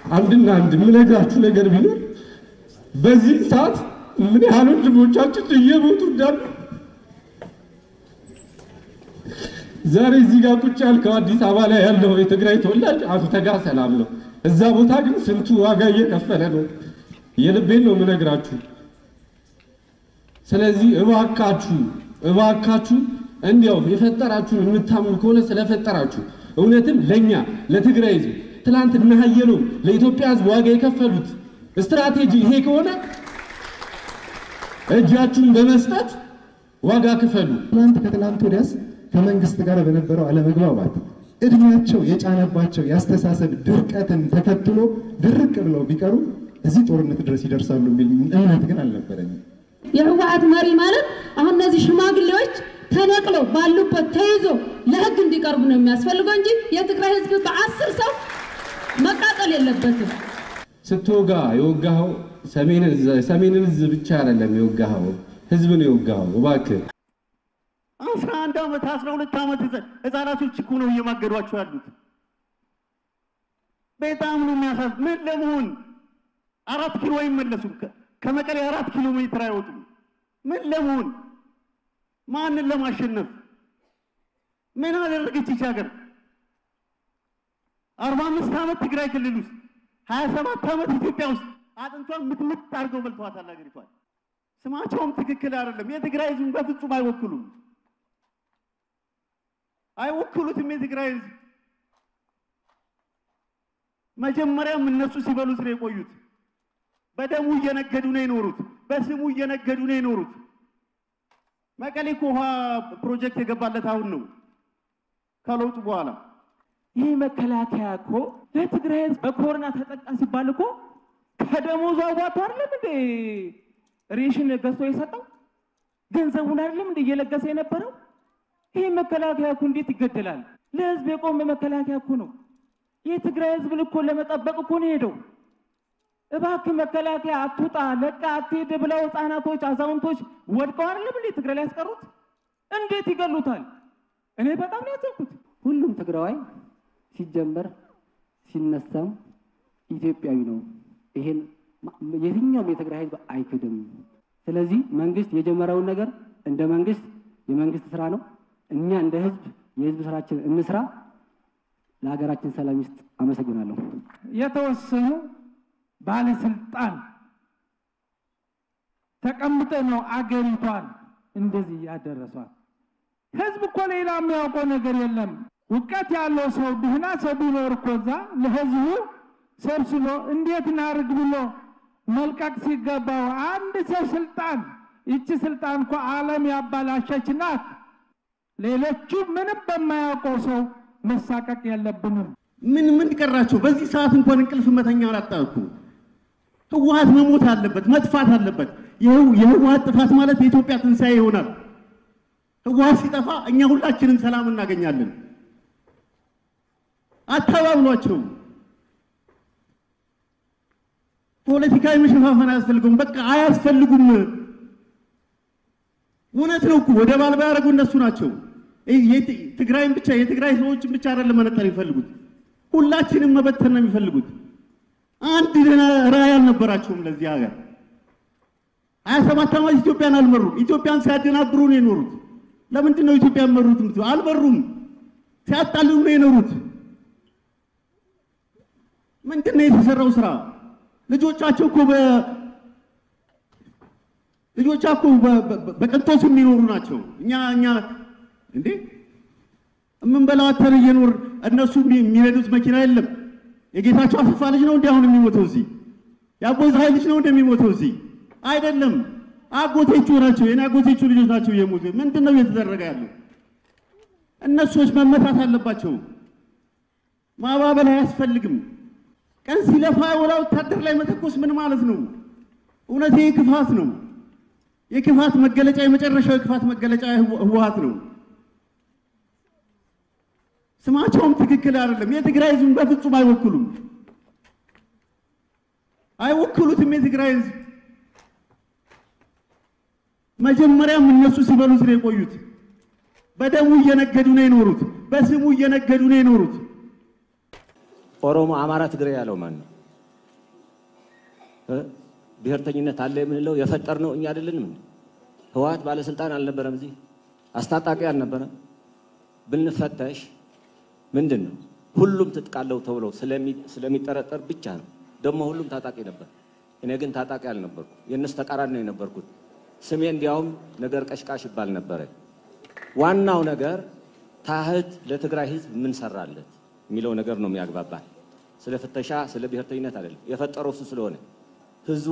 አንድና አንድ የምነግራችሁ ነገር ቢኖር በዚህ ሰዓት ምን ያህል ወንድሞቻችን እየሞቱ እንዳሉ ዛሬ እዚህ ጋር ቁጭ ያልከው አዲስ አበባ ላይ ያለው የትግራይ ተወላጅ አንተ ጋር ሰላም ነው። እዛ ቦታ ግን ስንቱ ዋጋ እየከፈለ ነው። የልቤን ነው የምነግራችሁ። ስለዚህ እባካችሁ እባካችሁ እንዲያው የፈጠራችሁን የምታምኑ ከሆነ ስለፈጠራችሁ እውነትም ለኛ ለትግራይ ህዝብ ትላንት እነ ሀየሎም ለኢትዮጵያ ህዝብ ዋጋ የከፈሉት ስትራቴጂ ይሄ ከሆነ እጃችሁን በመስጠት ዋጋ ክፈሉ። ትናንት ከትናንት ወዲያስ ከመንግስት ጋር በነበረው አለመግባባት እድሜያቸው የጫነባቸው የአስተሳሰብ ድርቀትን ተከትሎ ድርቅ ብለው ቢቀሩ እዚህ ጦርነት ድረስ ይደርሳሉ የሚል እምነት ግን አልነበረኝም። የህወሓት መሪ ማለት አሁን እነዚህ ሽማግሌዎች ተነቅለው ባሉበት ተይዞ ለህግ እንዲቀርቡ ነው የሚያስፈልገው እንጂ የትግራይ ህዝብ በአስር ሰው መቃጠል የለበትም። ስትወጋ የወጋኸው ሰሜንን ህዝብ ብቻ አይደለም የወጋኸው፣ ህዝብን የወጋኸው። እባክህ አስራ አንድ ዓመት አስራ ሁለት ዓመት ህፃናቶች እኮ ነው እየማገዷቸው ያሉት። በጣም ነው የሚያሳዝ ምን ለመሆን አራት ኪሎ አይመለሱም። ከመቀሌ አራት ኪሎ ሜትር አይወጡም። ምን ለመሆን ማንን ለማሸነፍ ምን አደረገች ይች ሀገር? አርባ አምስት ዓመት ትግራይ ክልል ውስጥ ሀያ ሰባት ዓመት ኢትዮጵያ ውስጥ አጥንቷን ምትምት አድርገው በልተዋታል ሀገሪቷን። ስማቸውም ትክክል አይደለም። የትግራይ ህዝብን በፍጹም አይወክሉም አይወክሉትም። የትግራይ ህዝብ መጀመሪያም እነሱ ሲበሉት ነው የቆዩት። በደሙ እየነገዱ ነው የኖሩት። በስሙ እየነገዱ ነው የኖሩት። መቀሌ እኮ ውሃ ፕሮጀክት የገባለት አሁን ነው ከለውጡ በኋላ። ይህ መከላከያ እኮ ለትግራይ ህዝብ በኮሮና ተጠቃ ሲባል እኮ ከደሞዙ አዋጥቶ አይደለም እንዴ ሬሽን ገዝቶ የሰጠው ገንዘቡን አይደለም እንዴ እየለገሰ የነበረው? ይህ መከላከያ እኮ እንዴት ይገደላል? ለህዝብ የቆመ መከላከያ እኮ ነው። የትግራይ ህዝብን እኮ ለመጠበቅ እኮ ነው ሄደው። እባክህ መከላከያ አትውጣ፣ ለቃ አትሄድ ብለው ህፃናቶች፣ አዛውንቶች ወድቀው አይደለም እንዴ ትግራይ ላይ ያስቀሩት? እንዴት ይገሉታል? እኔ በጣም ነው ያዘንኩት። ሁሉም ትግራዋይ ሲጀመር ሲነሳም ኢትዮጵያዊ ነው። ይሄን የትኛውም የትግራይ ህዝብ አይክድም። ስለዚህ መንግስት የጀመረውን ነገር እንደ መንግስት የመንግስት ስራ ነው። እኛ እንደ ህዝብ የህዝብ ስራችን እንስራ። ለሀገራችን ሰላም ይስጥ። አመሰግናለሁ። የተወሰኑ ባለስልጣን ተቀምጠ ነው አገሪቷን እንደዚህ ያደረሷል። ህዝብ እኮ ሌላ የሚያውቀው ነገር የለም። እውቀት ያለው ሰው ድህና ሰው ቢኖር እኮ እዛ ለህዝቡ ሰብስቦ እንዴት እናርግ ብሎ መልቀቅ ሲገባው አንድ ሰው ስልጣን ይቺ ስልጣን እኮ ዓለም ያባላሸች ናት። ሌሎቹ ምንም በማያውቀው ሰው መሳቀቅ የለብንም። ምን ምን ቀራቸው? በዚህ ሰዓት እንኳን እንቅልፍ መተኛ አላጣኩ። ህወሓት መሞት አለበት፣ መጥፋት አለበት። የህወሓት ጥፋት ማለት የኢትዮጵያ ትንሣኤ ይሆናል። ህወሓት ሲጠፋ እኛ ሁላችንም ሰላም እናገኛለን። አታባብሏቸው። ፖለቲካዊ መሸፋፈን አያስፈልጉም። በቃ አያስፈልጉም። እውነት ነው እኮ ወደ ባልባ ያደረጉ እነሱ ናቸው። ትግራይን ብቻ የትግራይ ሰዎችን ብቻ አይደለም መነጠር የሚፈልጉት፣ ሁላችንም መበተን ነው የሚፈልጉት። አንድ ራዕይ አልነበራቸውም ለዚህ ሀገር። ሀያ ሰባት ዓመት ኢትዮጵያን አልመሩም። ኢትዮጵያን ሲያደናብሩ ነው የኖሩት። ለምንድን ነው ኢትዮጵያ መሩት? አልመሩም። ሲያጣልሉ ነው የኖሩት። ምንድን ነው የተሰራው ስራ? ልጆቻቸው እኮ በ ልጆቻቸው በቅንጦት የሚኖሩ ናቸው። እኛ እኛ እንዴ የምንበላው አተር እየኖር እነሱ የሚነዱት መኪና የለም። የጌታቸው አሰፋ ልጅ ነው እንዲ አሁን የሚሞተው እዚህ? የአቦይ ፀሐይ ልጅ ነው እንደሚሞተው እዚህ? አይደለም። አጎቴቹ ናቸው፣ የኔ አጎቴቹ ልጆች ናቸው እየሞቱ። ምንድን ነው እየተደረገ ያለው? እነሱዎች መመታት አለባቸው። ማባበል አያስፈልግም። ቀን ሲለፋ ወላ ወታደር ላይ መተኮስ ምን ማለት ነው? እውነት ይህ ክፋት ነው። የክፋት መገለጫ የመጨረሻው የክፋት መገለጫ ህወሓት ነው። ስማቸውም ትክክል አይደለም። የትግራይ ህዝብን በፍጹም አይወክሉም፣ አይወክሉትም። የትግራይ ህዝብ መጀመሪያም እነሱ ሲበሉት ነው የቆዩት። በደሙ እየነገዱ ነው የኖሩት። በስሙ እየነገዱ ነው የኖሩት። ኦሮሞ፣ አማራ፣ ትግሬ ያለው ማን ነው? እ? ብሔርተኝነት አለ የምንለው የፈጠርነው እኛ አይደለንም እንዴ? ህወሓት ባለስልጣን አልነበረም እዚህ አስታጣቂ አልነበረም። ብንፈተሽ ምንድን ነው ሁሉም ትጥቅ አለው ተብሎ ስለሚ- ስለሚጠረጠር ብቻ ነው። ደግሞ ሁሉም ታጣቂ ነበር። እኔ ግን ታጣቂ አልነበርኩ። የእነሱ ተቃራኒ ነው የነበርኩት። ስሜ እንዲያውም ነገር ቀሽቃሽ ይባል ነበረ። ዋናው ነገር ታህት ለትግራይ ህዝብ ምን ሰራለት የሚለው ነገር ነው የሚያግባባል። ስለ ፍተሻ፣ ስለ ብሔርተኝነት አይደለም። የፈጠረው እሱ ስለሆነ ህዝቡ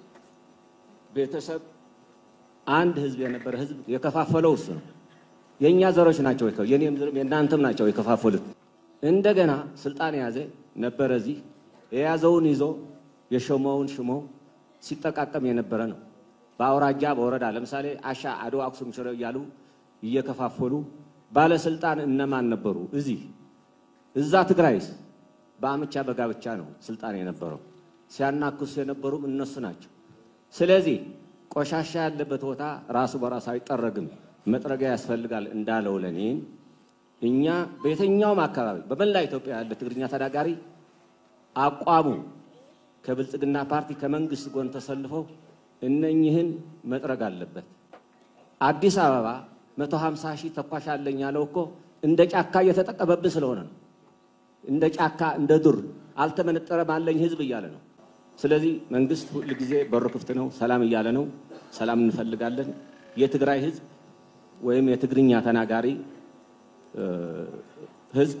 ቤተሰብ አንድ ህዝብ የነበረ ህዝብ የከፋፈለው እሱ ነው። የእኛ ዘሮች ናቸው የከ- የኔም ዘር የእናንተም ናቸው የከፋፈሉት። እንደገና ስልጣን የያዘ ነበረ እዚህ የያዘውን ይዞ የሾመውን ሽሞ ሲጠቃቀም የነበረ ነው። በአውራጃ በወረዳ ለምሳሌ አሻ፣ አድዋ፣ አክሱም፣ ሽረ እያሉ እየከፋፈሉ ባለስልጣን እነማን ነበሩ? እዚህ እዛ ትግራይስ በአምቻ በጋብቻ ነው ስልጣን የነበረው። ሲያናክሱ የነበሩም እነሱ ናቸው። ስለዚህ ቆሻሻ ያለበት ቦታ ራሱ በራሱ አይጠረግም፣ መጥረጊያ ያስፈልጋል እንዳለው ለኔን እኛ በየትኛውም አካባቢ በመላ ኢትዮጵያ ያለ ትግርኛ ተናጋሪ አቋሙ ከብልጽግና ፓርቲ ከመንግስት ጎን ተሰልፈው እነኝህን መጥረግ አለበት። አዲስ አበባ 150 ሺህ ተኳሽ አለኝ ያለው እኮ እንደ ጫካ እየተጠቀመብን ስለሆነ ነው። እንደ ጫካ እንደ ዱር አልተመነጠረም አለኝ ህዝብ እያለ ነው። ስለዚህ መንግስት ሁል ጊዜ በሩ ክፍት ነው፣ ሰላም እያለ ነው። ሰላም እንፈልጋለን። የትግራይ ህዝብ ወይም የትግርኛ ተናጋሪ እ፣ ህዝብ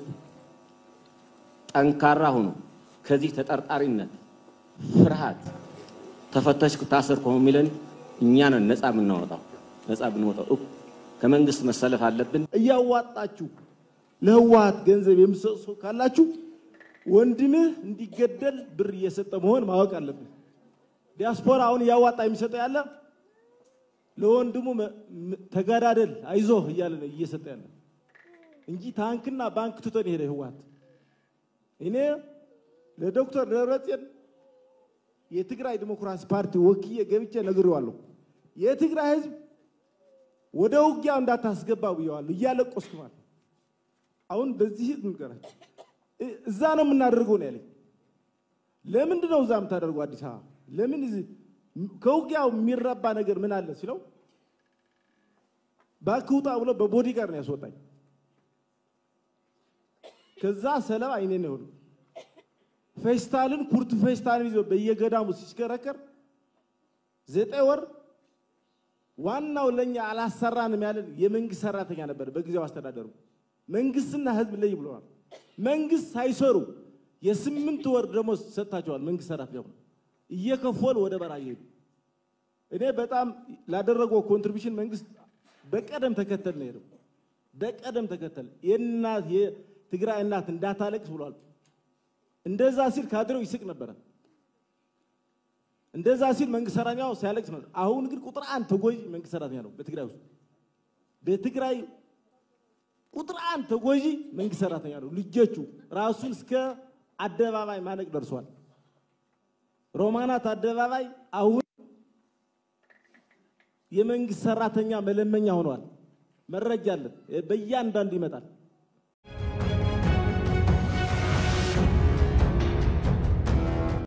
ጠንካራ ሆኖ ከዚህ ተጠርጣሪነት፣ ፍርሃት፣ ተፈተሽኩ ታሰርኩ የሚለን እኛ ነን ነፃ የምናወጣው ነፃ የምንወጣው እኮ ከመንግስት መሰለፍ አለብን። እያዋጣችሁ ለህወሓት ገንዘብ የምትሰጡ ሰው ካላችሁ ወንድምህ እንዲገደል ብር እየሰጠ መሆን ማወቅ አለብን። ዲያስፖራ አሁን እያዋጣ የሚሰጠው ያለ ለወንድሙ መ- ም- ተጋዳደል አይዞህ እያለ ነው እየሰጠ ያለ እንጂ ታንክና ባንክ ትቶን የሄደ ህወሓት። እኔ ለዶክተር ደብረጽዮን የትግራይ ዲሞክራሲ ፓርቲ ወክዬ ገብቼ ነግሬዋለሁ። የትግራይ ህዝብ ወደ ውጊያው እንዳታስገባ ብየዋለሁ። እያለቆስኩ ማለት ነው። አሁን በዚህ ንገራቸው እ- እዛ ነው የምናደርገው ነው ያለኝ። ለምንድን ነው እዛ የምታደርገው አዲስ አበባ? ለምን እዚህ ከውጊያው የሚረባ ነገር ምን አለ ሲለው እባክህ ውጣ ብሎ በቦዲ ጋር ነው ያስወጣኝ። ከዛ ሰለባ አይኔ ነው የሆነው። ፌስታልን ኩርት ፌስታልን ይዞ በየገዳሙ ሲሽከረከር ዘጠኝ ወር ዋናው ለኛ አላሰራንም ያለን የመንግስት ሰራተኛ ነበር። በጊዜው አስተዳደሩ መንግስትና ህዝብ ለይ ብለዋል። መንግስት ሳይሰሩ የስምንት ወር ደሞዝ ሰጥታቸዋል። መንግስት ሰራተኛ ሆነው እየከፈሉ ወደ በረሃ እየሄዱ እኔ በጣም ላደረገው ኮንትሪቢሽን መንግስት በቀደም ተከተል ነው የሄደው። በቀደም ተከተል የእናት የትግራይ እናት እንዳታለቅስ ብሏል። እንደዛ ሲል ካድሬው ይስቅ ነበረ። እንደዛ ሲል መንግስት ሰራተኛው ሲያለቅስ ነበር። አሁን ግን ቁጥር አንድ ተጎጂ መንግስት ሰራተኛ ነው በትግራይ ውስጥ። በትግራይ ቁጥር አንድ ተጎጂ መንግስት ሰራተኛ ነው። ልጆቹ ራሱን እስከ አደባባይ ማነቅ ደርሷል። ሮማናት አደባባይ አሁን የመንግስት ሰራተኛ መለመኛ ሆኗል። መረጃ አለን፣ በእያንዳንዱ ይመጣል።